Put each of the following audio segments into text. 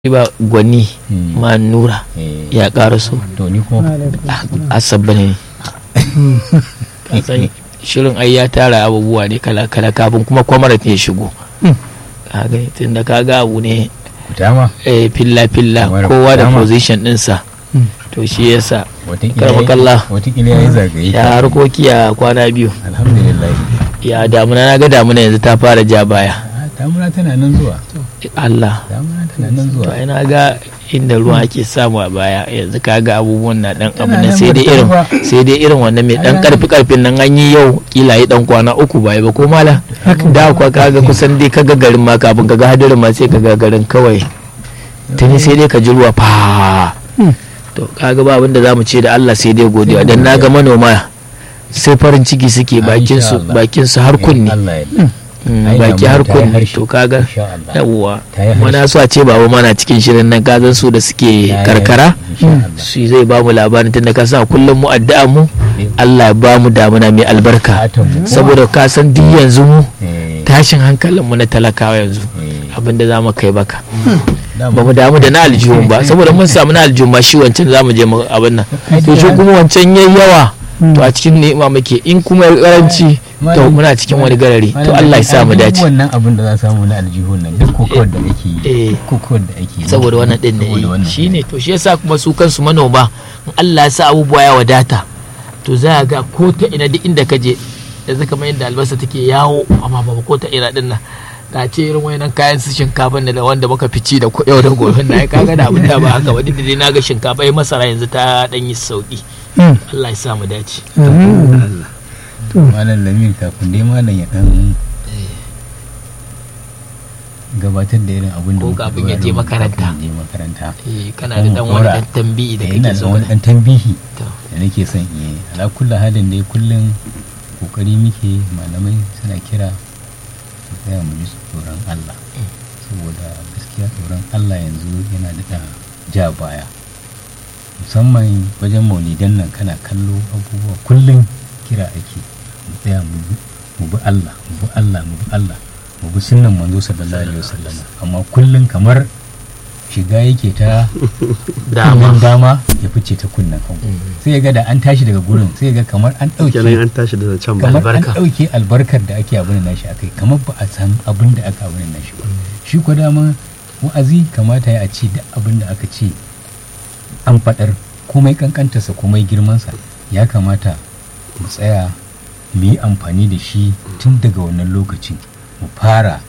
ba gwani ma nura ya ƙara so to ni kuma asabba ne kasan shirin ai ya tara abubuwa ne kala-kala kafin kuma kwamarat ya shigo kaga tun da kaga abu ne dama eh, filla-filla Kwamarat kowa da dama. position ɗinsa to shi yasa watakila Karamakallah. watakila ya yi zagaye ya harkoki a kwana biyu alhamdulillah ya damuna na ga damuna yanzu ta fara ja baya Ah, damuna tana nan zuwa Allah damuna tana nan to zuwa ai na ga inda ruwa ake samu a baya yanzu kaga abubuwan na dan abu Tana na nan sai dai ba ta irin ba. sai dai irin wannan mai dan Ai, karfi karfin nan an yi yau kila yi dan kwana uku ba ba ko mala da kuwa kaga kusan dai kaga garin ma kafin kaga hadirin ma sai kaga garin kawai tuni sai dai ka ji ruwa fa to kaga ba abin da zamu ce da Allah sai dai godiya dan naga manoma sai farin ciki suke Ah, bakin insha su Allah. bakin su har kunni Allah ya Mm, Ai, baki damuna har ta yi kunni harshe. to kaga insha Allah yawwa Ta yi mana so a ce baba mana cikin shirin nan kazan su da suke Ta yi karkara insha Allah. shi zai ba mu labarin tunda ka sa kullum mu addu'a mu Allah ya ba mu damuna mai albarka Fatan mu kuma. saboda ka san duk yanzu mu Eh, tashin hankalin mu na talakawa yanzu eh, abinda za mu kai baka dama. ba mu damu da na aljihun ba saboda mun samu na aljihun ba shi wancan za mu je mu abin nan to shi kuma wancan yayi yawa to a cikin ni'ima muke in kuma ya karanci to muna cikin wani garari to Allah ya sa mu dace wannan abin da za samu na aljihun nan duk kokowar da ake eh. yi kokowar da ake yi saboda wannan din Saboda ne wannan. shi ne to shi yasa kuma su kansu manoma in Allah ya sa abubuwa ya wadata to za ga ko ta ina duk inda ka je yanzu kamar yadda albasa take yawo amma ba ko ta ina din nan da ce irin wayannan kayan su shinkafa da wanda muka fici da ku- yau da gobe na kaga da abin da ba haka ba duk da dai naga shinkafa ai masara yanzu ta dan yi sauki Allah ya sa mu dace malam lamin kafin dai malam ya dan gabatar da irin abin da Ko muka kafin ya je dora makaranta. kafin ya je makaranta eh kana da dan wani dan tambayi da Eh, kake ina da so wani ka- dan tambihi to da nake son in yi ala kullu halin dai kullum kokari muke malamai suna kira su tsaya mu ji tsoron Allah saboda gaskiya tsoron Allah yanzu yana da ja baya musamman wajen maulidan nan kana kallo abubuwa kullum kira ake mu tsaya mu bi mu bi Allah mu bi Allah mu bi Allah mu bi sunnan manzo sallallahu alaihi wasallam amma kullum kamar shiga yake ta dama kunnen dama ya fice ta kunnen hagu sai ya ga da an tashi daga gurin sai ya ga kamar an kenan ɗauke an tashi da can ba kamar an albarka. ɗauke albarkar da ake abin nashi akai kamar ba a san abin da aka abin nashi ba shi ko dama wa'azi kamata ya a ce duk abin da aka ce an faɗar komai kankantarsa komai girmansa ya kamata mu tsaya mu yi amfani da shi tun daga wannan lokacin mu fara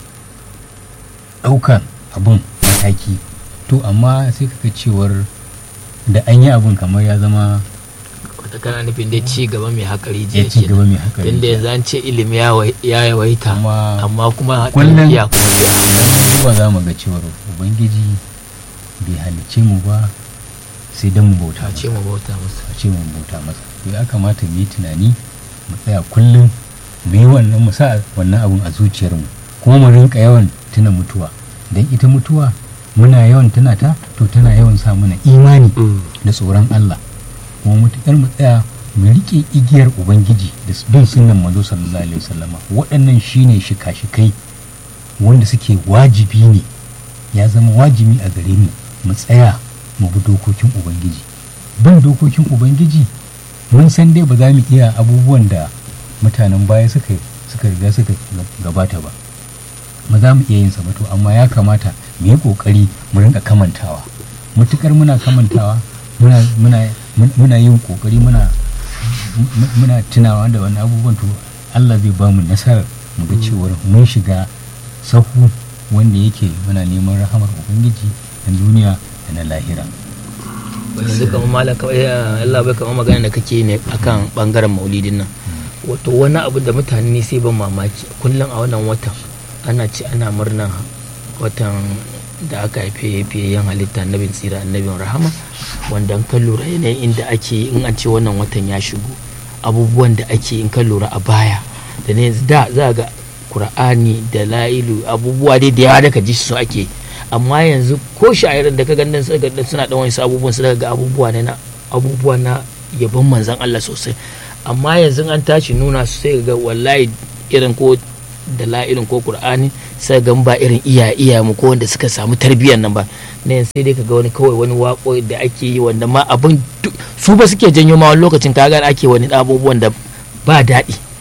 ɗaukan abin mataki to amma sai kaga cewar da an yi abin kamar ya zama wata kana nufin dai ci gaba mai hakari ya jiya ci kenan. gaba mai haka tunda yanzu an ce ilimi ya wai- ya yawaita Amma amma kuma kullum- iya kuma biya zuwa za mu ga cewar ubangiji bai halicce mu ba sai don mu bauta ta masa ce mu bauta masa a ce mu bauta masa to ya kamata mu yi tunani mu tsaya kullum mu yi wannan mu sa wannan abun a zuciyarmu kuma mu rinka yawan tuna mutuwa don ita mutuwa muna yawan tuna ta to tana yawan sa mana imani da tsoron Allah kuma mutukar mu tsaya mu riƙe igiyar ubangiji da bin sunan manzo sallallahu alaihi wasallama waɗannan shine shika-shikai wanda suke wajibi ne ya zama wajibi a gare mu mu tsaya mu bi dokokin ubangiji bin dokokin ubangiji mun san dai ba za mu iya abubuwan da mutanen baya suka suka riga suka gabata ba ba za mu iya yin sa ba to amma ya kamata mu yi kokari mu rinka kamantawa mutukar muna kamantawa muna muna muna yin kokari muna mu- muna tunawa da wani abubuwan to Allah zai ba mu nasarar mu ga cewar mun shiga sahu wanda yake muna neman rahamar ubangiji na duniya da na lahira yanzu kamar malam kawai ya- Allah bai kamar magana da kake ne akan bangaren maulidin nan wato wani abu da mutane ne sai ban mamaki kullum a wannan watan ana ce ana murnan watan da aka haife yan halitta annabin tsira annabin rahama wanda in ka lura yanayin inda ake yi in an ce wannan watan ya shigo abubuwan da ake in ka lura a baya da ne yanzu da za ga kur'ani da la'ilu abubuwa dai da yawa da ka ji su ake amma yanzu ko sha'irin da ka ganin suka ga suna dan wasu abubuwan su daga ga abubuwa ne na abubuwa na yabon manzon Allah sosai amma yanzu an tashi nuna su sai ga wallahi irin ko da la'ilin ko qur'ani sai ga ba irin iya iya mu ko wanda suka samu tarbiyyar nan ba ne sai dai kaga wani kawai wani wako da ake yi wanda ma abin su ba suke janyo ma wani lokacin kaga ake wani abubuwan da ba daɗi